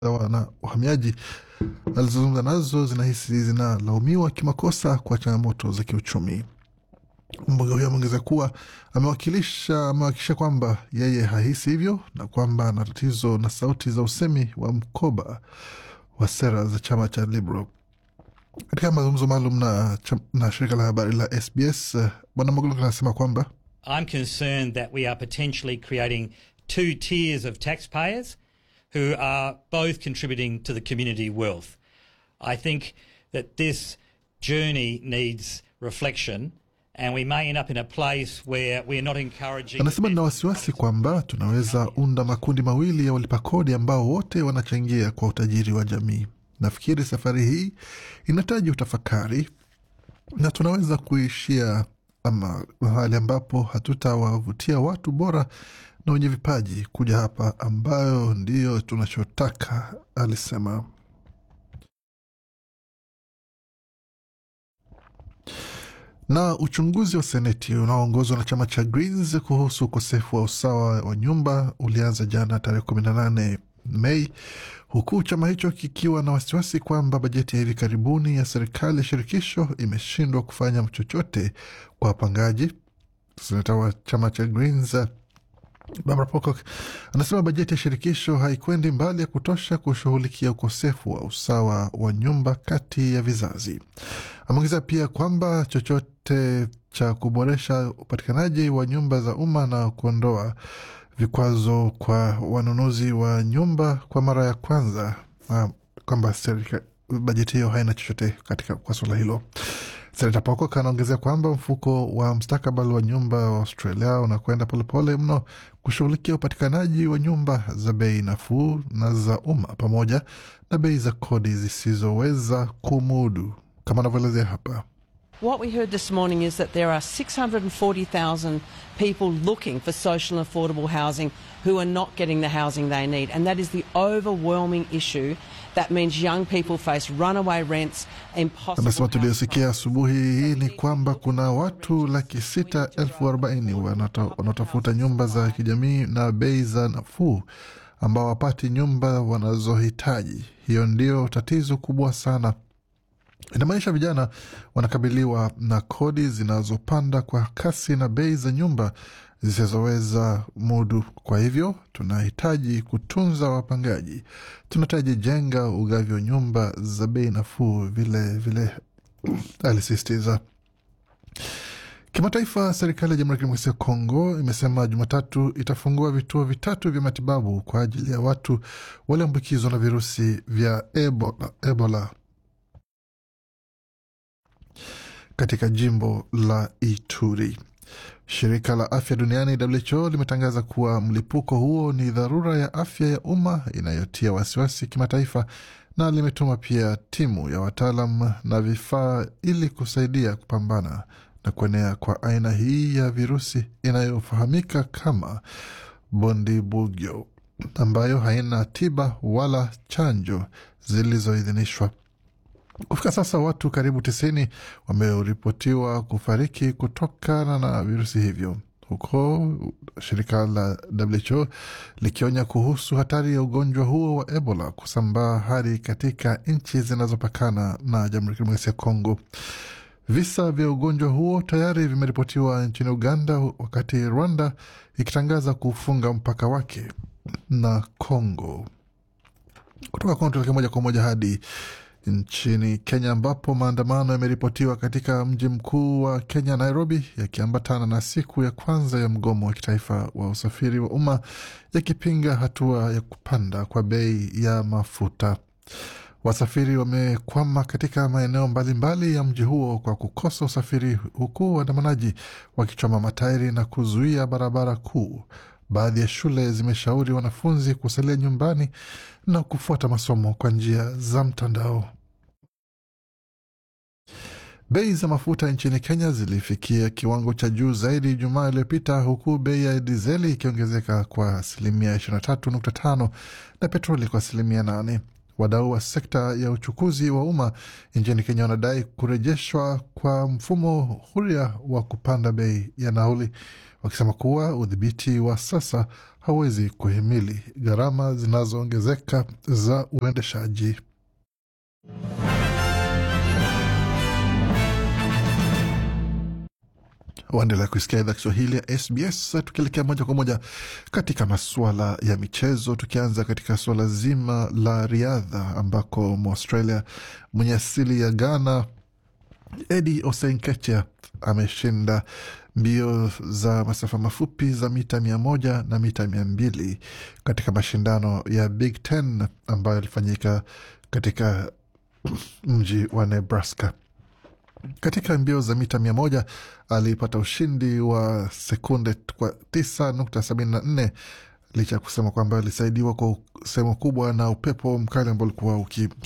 na uhamiaji alizozungumza nazo zinahisi zinalaumiwa kimakosa kwa changamoto za kiuchumi. Mbunge huyo ameongeza kuwa amewakilisha amewakikisha kwamba yeye hahisi hivyo na kwamba ana tatizo na sauti za usemi wa mkoba wa sera za chama cha Liberal. Katika mazungumzo maalum na, na shirika la habari la SBS, Bwana Moguluk anasema kwamba I'm concerned that we are potentially creating two tiers of taxpayers who are both contributing to the community wealth. I think that this journey needs reflection and we may end up in a place where we're not encouraging. Anasema nina wasiwasi kwamba tunaweza unda makundi mawili ya walipa kodi ambao wote wanachangia kwa utajiri wa jamii. Nafikiri safari hii inahitaji utafakari na tunaweza kuishia ama mahali ambapo hatutawavutia watu bora na wenye vipaji kuja hapa, ambayo ndiyo tunachotaka, alisema. Na uchunguzi wa seneti unaoongozwa na chama cha Greens kuhusu ukosefu wa usawa wa nyumba ulianza jana tarehe kumi na nane Mei, huku chama hicho kikiwa na wasiwasi kwamba bajeti ya hivi karibuni ya serikali ya shirikisho imeshindwa kufanya chochote kwa wapangaji. Seneta wa chama cha Greens Barbara Pocock anasema bajeti ya shirikisho haikwendi mbali ya kutosha kushughulikia ukosefu wa usawa wa nyumba kati ya vizazi. Ameongeza pia kwamba chochote cha kuboresha upatikanaji wa nyumba za umma na kuondoa vikwazo kwa wanunuzi wa nyumba kwa mara ya kwanza, kwamba bajeti hiyo haina chochote katika kwa suala hilo. Senata Pocock anaongezea kwamba mfuko wa mstakabali wa nyumba wa Australia unakwenda polepole mno kushughulikia upatikanaji wa nyumba za bei nafuu na za umma pamoja na bei za kodi zisizoweza kumudu, kama anavyoelezea hapa. What we heard this morning is that there are 640,000 people looking for social and affordable housing who are not getting the housing they need. And that is the overwhelming issue. That means young people face runaway rents, impossible. Amesema tuliosikia asubuhi hii ni kwamba kuna watu laki sita elfu arobaini wanaotafuta nyumba za kijamii na bei za nafuu ambao wapati nyumba wanazohitaji. Hiyo ndio tatizo kubwa sana inamaanisha vijana wanakabiliwa na kodi zinazopanda kwa kasi na bei za nyumba zisizoweza mudu. Kwa hivyo tunahitaji kutunza wapangaji, tunahitaji jenga ugavi wa nyumba za bei nafuu vile vile, alisisitiza. Kimataifa, serikali ya Jamhuri ya Kidemokrasia ya Kongo imesema Jumatatu itafungua vituo vitatu vya matibabu kwa ajili ya watu walioambukizwa na virusi vya Ebola, Ebola katika jimbo la Ituri. Shirika la afya duniani WHO limetangaza kuwa mlipuko huo ni dharura ya afya ya umma inayotia wasiwasi kimataifa, na limetuma pia timu ya wataalam na vifaa ili kusaidia kupambana na kuenea kwa aina hii ya virusi inayofahamika kama Bundibugyo, ambayo haina tiba wala chanjo zilizoidhinishwa. Kufika sasa watu karibu tisini wameripotiwa kufariki kutokana na virusi hivyo, huko shirika la WHO likionya kuhusu hatari ya ugonjwa huo wa Ebola kusambaa hadi katika nchi zinazopakana na Jamhuri ya Kidemokrasia ya Kongo. Visa vya ugonjwa huo tayari vimeripotiwa nchini Uganda, wakati Rwanda ikitangaza kufunga mpaka wake na Kongo. Kutoka Kongo tuelekee moja kwa moja hadi nchini Kenya ambapo maandamano yameripotiwa katika mji mkuu wa Kenya, Nairobi, yakiambatana na siku ya kwanza ya mgomo wa kitaifa wa usafiri wa umma yakipinga hatua ya kupanda kwa bei ya mafuta. Wasafiri wamekwama katika maeneo mbalimbali ya mji huo kwa kukosa usafiri, huku waandamanaji wakichoma matairi na kuzuia barabara kuu. Baadhi ya shule zimeshauri wanafunzi kusalia nyumbani na kufuata masomo kwa njia za mtandao. Bei za mafuta nchini Kenya zilifikia kiwango cha juu zaidi Ijumaa iliyopita huku bei ya dizeli ikiongezeka kwa asilimia 23.5 na petroli kwa asilimia 8. Wadau wa sekta ya uchukuzi wa umma nchini Kenya wanadai kurejeshwa kwa mfumo huria wa kupanda bei ya nauli, wakisema kuwa udhibiti wa sasa hauwezi kuhimili gharama zinazoongezeka za uendeshaji. Waendelea kuisikia idhaa Kiswahili ya SBS. Tukielekea moja kwa moja katika masuala ya michezo, tukianza katika suala zima la riadha ambako Mwaustralia mwenye asili ya Ghana Eddie Osenkecha ameshinda mbio za masafa mafupi za mita mia moja na mita mia mbili katika mashindano ya Big Ten ambayo yalifanyika katika mji wa Nebraska. Katika mbio za mita mia moja alipata ushindi wa sekunde kwa tisa nukta sabini na nne licha ya kusema kwamba alisaidiwa kwa sehemu kubwa na upepo mkali ambao ulikuwa uki